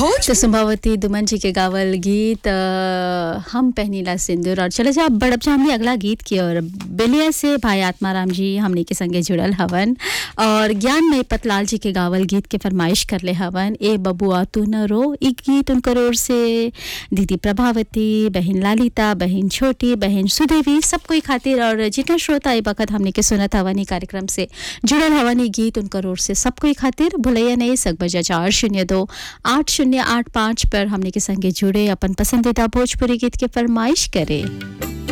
भोज तो संभावती दुमन जी के गावल गीत अ, हम पहनीला सिंदूर और चले जा बड़प जा हमने अगला गीत की और बेलिया से भाई आत्माराम जी हमने के संगे जुड़ल हवन और ज्ञान में पतलाल जी के गावल गीत के फरमाइश कर ले हवन ए बबुआ तू न रो ई गीत उनकर ओर से दीदी प्रभावती बहन लालिता बहन छोटी बहन सुदेवी सब कोई खातिर और जितना श्रोता ए वक्त हमने के सुनत हवन ई कार्यक्रम से जुड़ल हवन ई गीत उनकर ओर से सब कोई खातिर भुलैया नहीं सक बजा चार शून्य दो आठ शून्य आठ पाँच पर हमने के संगे जुड़े अपन पसंदीदा भोजपुरी गीत के फरमाइश करे